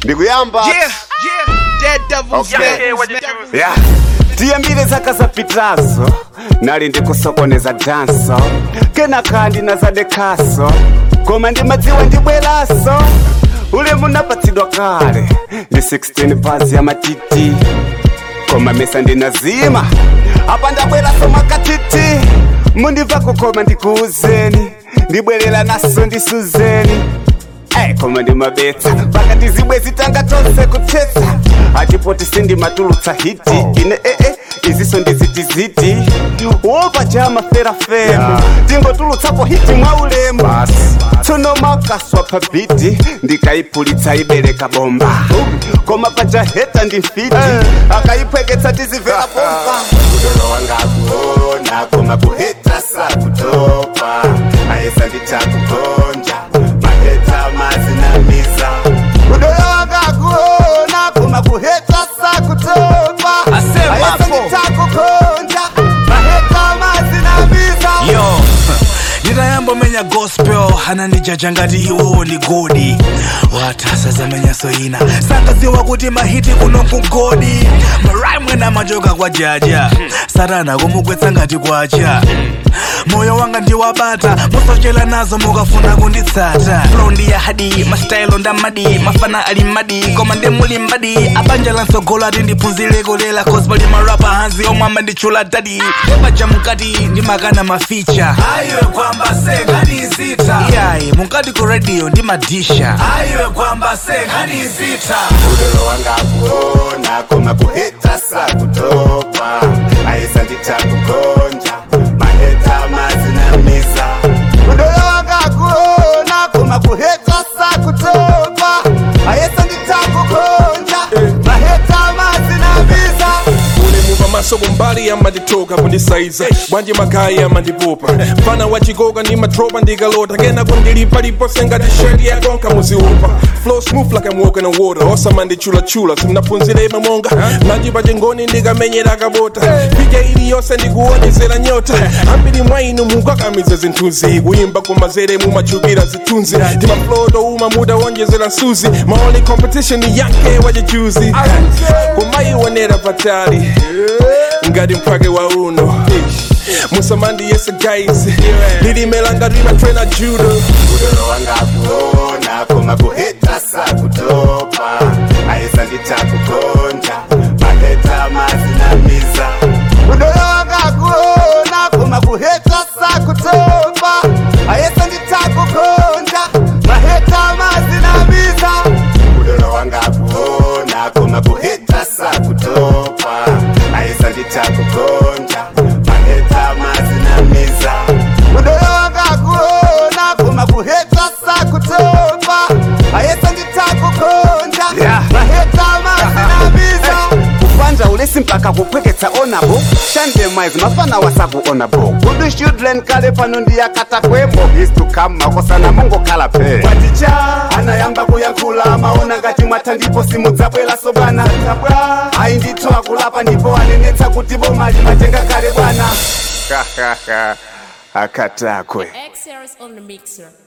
ndikuyamba Yeah, yeah, dead devils, Okay. man. yeah. tiyambire zaka zapitazo nali ndikusokoneza danso kenaka ndinazadekaso koma ndimadziwa ndibweraso ule munapatsidwa kale ndi 16 pazi ya matiti koma mesa ndinazima apa ndabweraso makatiti mundibva kukoma ndikuuzeni ndibwerera naso ndisuzeni Hey, koma ndimabetsa pakati zibwe zitanga tonse kutsetsa atipoti sindimatulutsa hiti ine ee iziso ndizitiziti wopa chama ferafemu tingotulutsapo hiti mwa ulemu tsono makaswa pabhiti ndikaipulitsa ibereka bomba koma pachaheta ndi mfiti akaipweketsa tizivera bomba udolo wanga kuona koma kuheta sakutopa aesa nditakukonja maheta mazinamiza udolo wanga kuona koma kuheta sakutopa Asema aesa hapo. nditakukonja maheta mazinamiza yo nditayambomenya gospel anandijaja ngati iwowo ndi godi watasa zamenyaso ina sankadziwa kuti mahiti kuno kugodi maraimwena machoka kwa jaja satana kumugwetsa ngati kwacha moyo wanga ndiwabata musochera nazo mukafuna kunditsata flow ndi ya hadi masitayilo ndamadi mafana ali madi koma ndi muli mbadi abanja lansogolo ati ndiphunzireko lela cause pali marapa hanzi omwe amanditchula dadi epaja mukati ndimakana maficha aiwe kwamba senganizita iyayi mukati ku radio ndimadisha aiwe kwamba senganizita udolo wanga kuona koma kuheta sakutopa aisa nditakukonja maheta mazinamiza udolo wanga kuona koma kuheta sakutopa aisa nditakukonja maheta mazinamiza ule muva maso kumbali amanditoka kundisaiza bwanji magayi amandipupa mfana wa chigoga ndimatropa ndikalota kena kundilipalipo sengati sheti yakonka muziupa flow smooth like I'm walking on water osamandichulachula simnaphunzireme monga najipa chingoni ndikamenyera kabota pija iliyonse ndikuonezera nyota ambiri mwa inu mukakamiza zinthuzi kuyimba kumazere mumachukira zithunzi timaflodo uma mudawonjezera nsuzi my only competition ni yanke wachichuzi kumaionera patali ngati mphwake wa uno musamandi yese guys lilimelanga limatrena judo udolo wanga kuona koma kuheta sakutopa aisa nditakukonja maheta mazinamiza udolo wanga kuona koma kuheta sakutopa aisa nditakukonja maheta mazinamiza udolo wanga kuona koma kuheta sakutopa aisa nditakukonja maheta mazinamiza udolo wanga kuona koma kuheta sakutopa aisa nditakukonja maheta mazinamiza kupanja ulesi mpaka kupweketsa onabo shande mwaizi mafana wasakuonabo kudu children kale pano ndiyakata kwemo is to come makosana mongokhala pe kwaticha anayamba kuyankhula maona ngati mwatha ndipo simudzabwera sobana tabwa ayi ndithu akulapa ndipo anenetsa kuti bomali matenga kale bwana akatakwe X series on the mixer.